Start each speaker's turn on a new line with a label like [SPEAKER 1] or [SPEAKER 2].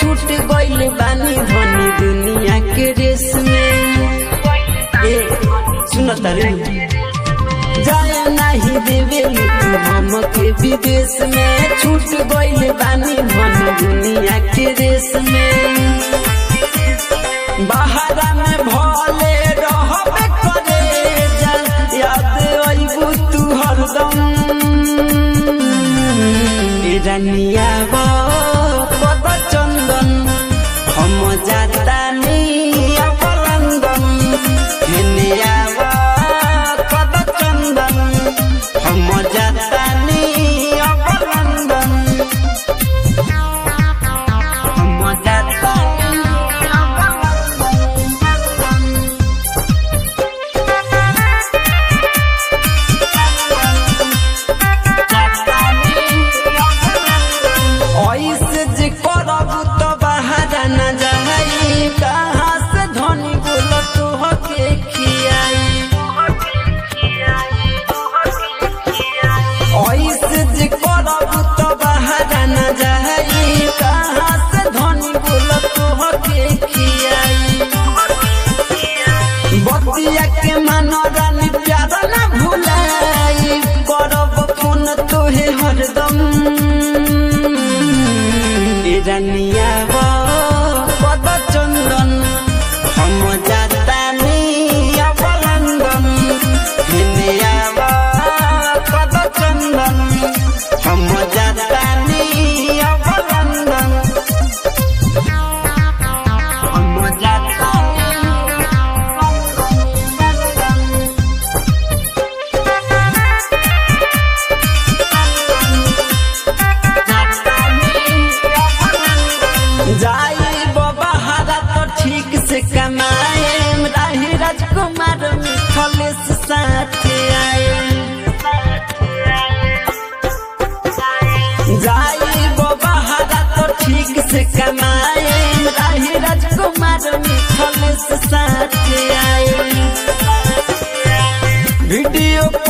[SPEAKER 1] छूट गइल बानी धनी दुनिया के रेस में ए सुन तारे जाए नहीं देवे तू हमके विदेश में छूट गइल बानी धनी दुनिया के रेस में बाहरा में भले रहबे करे जा याद अइबू तू हरदम ए रनिया बा पद चंदन हम जातानी अपलंदन हेनिया बा पद चंदन हम जातानी अपलंदन हम जातानी ऐसे जे करब तो बाहर न जाई कहाँ से धनी बोल तू हके खियाई ऐसे जे करब तो बाहर न जाई कहाँ से धनी बोल तू हके खियाई बतिया के मनोरन प्यार न भुलाई करब फोन तोहे हरदम ए रनिया बा पद चंदन हम जातानी अपलंदन हिनिया बा पद चंदन हम जातानी अपलंदन हम जातानी जाई बहारा तो ठीक से कमाए राही राजकुमार मिथलेश साथ आए जाई बहारा तो ठीक से कमाए राही राजकुमार मिथलेश साथ आए वीडियो